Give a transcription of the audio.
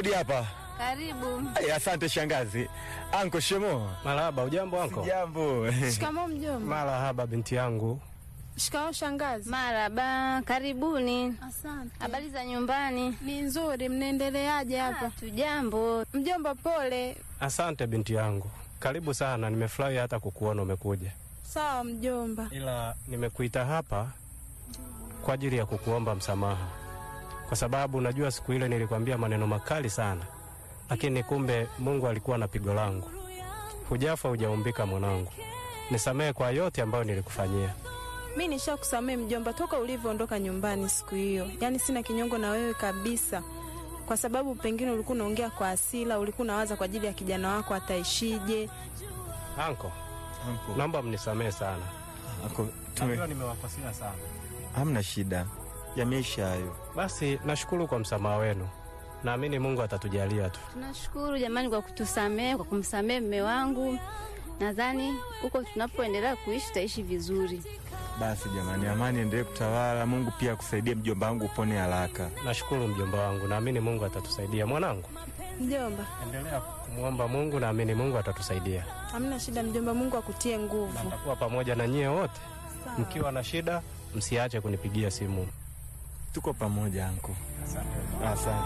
hodi hapa. Karibu. Ay, asante shangazi. Anko Shemo. Marahaba, ujambo anko? Jambo. Shikamoo mjomba. Marahaba binti yangu. Shikamoo shangazi. Maraba, karibuni. Asante. Habari za nyumbani? Ni nzuri, mnaendeleaje hapa? Tujambo. Mjomba pole. Asante binti yangu, karibu sana. Nimefurahi hata kukuona umekuja, Sawa mjomba. ila nimekuita hapa kwa ajili ya kukuomba msamaha, kwa sababu najua siku ile nilikwambia maneno makali sana, lakini kumbe Mungu alikuwa na pigo langu. Hujafa hujaumbika mwanangu, nisamehe kwa yote ambayo nilikufanyia. Mi nishakusamehe mjomba toka ulivyoondoka nyumbani siku hiyo. Yaani sina kinyongo na wewe kabisa. Kwa sababu pengine ulikuwa unaongea kwa asila, ulikuwa unawaza kwa ajili ya kijana wako ataishije. Anko, Anko. naomba mnisamehe sana, Anko, najua tume nimewakosea sana. hamna shida. Yameisha hayo. Basi nashukuru kwa msamaha wenu, naamini Mungu atatujalia tu. Tunashukuru jamani kwa kutusamehe, kwa kumsamehe mme wangu. Nadhani huko tunapoendelea kuishi tutaishi vizuri. Basi jamani, amani endelee kutawala. Mungu pia akusaidie mjomba wangu upone haraka. Nashukuru mjomba wangu, naamini Mungu atatusaidia. Mwanangu, Mjomba, endelea kumwomba Mungu, naamini Mungu atatusaidia. hamna shida mjomba, Mungu akutie nguvu. Natakuwa pamoja na nyie wote, Sawa. mkiwa na shida msiache kunipigia simu. Tuko pamoja anko. Asante.